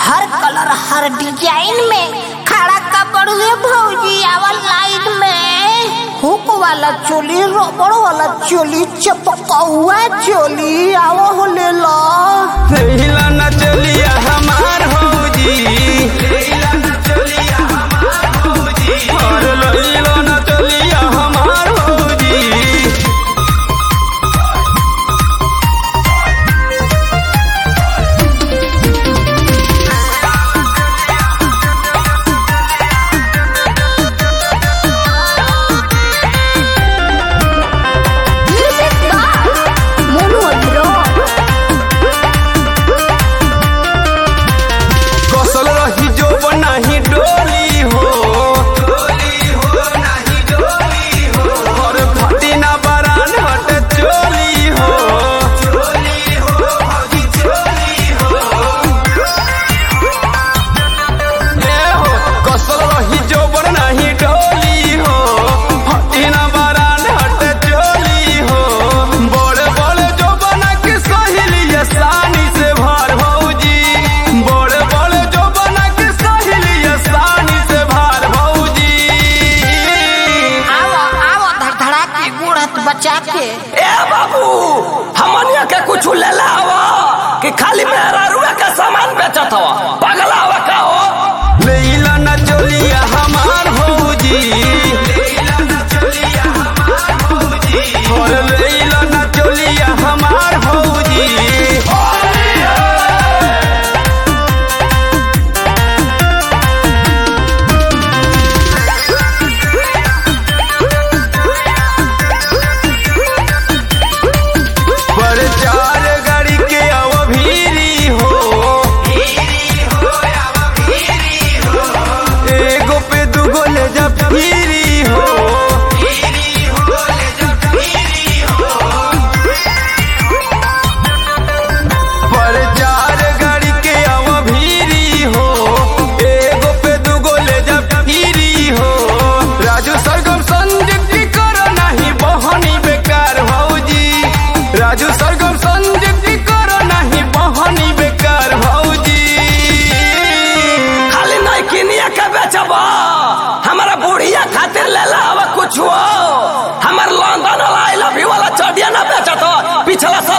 हर colour हर design में खड़ा कपड़ुए भौजी आवल लाइन में हुक वाला चोली रबड़ वाला चोली चपकौआ चोली आवो हो ले लो हिला न चलिया हमार भौजी हिला न चलिया हमार भौजी अरे लइलो न चलिया हमार भौजी म्यूजिक बाय मोनू अग्रवाल कसल रही जो बनाही डोली हो डोली हो नाही डोली हो और फटी ना बरान हट चोली हो चोली हो भौजी चोली हो ए हो कसल रही जो बनाही डोली हो फटी ना बरान हट चोली हो बड़े बड़े जो बना के सहेली आसानी से भार भौजी बड़े बड़े जो बना के सहेली आसानी से भार भौजी आवो आवो धड़धड़ा के गुड़त बचा के ए बाबू हमनिया के कुछ ले ला हवा कि खाली मेरा रुआ का सामान बेचत हवा पगला हवा का हो लेला न चलिया हमार भौजी लेला न चलिया हमार भौजी और लेला न चलिया हमार भौजी प्रचार गाड़ी के अवभीरी हो एगो पे दूगो ले जा फिरी हो प्रचार गाड़ी के अवभीरी हो एगो पे दूगो ले जा फिरी हो राजू सरगम संजय की करो नहीं बहनी बेकार भौजी राजू सरगम संजय की करो नहीं बहनी बेकार भौजी खाली नहीं किनिया के बेचबा हमारा बुढ़िया खातिर ले ला हवा कुछ हो हमार लंदन वाला आई लव यू वाला चढ़िया ना बेचत हो पिछला साल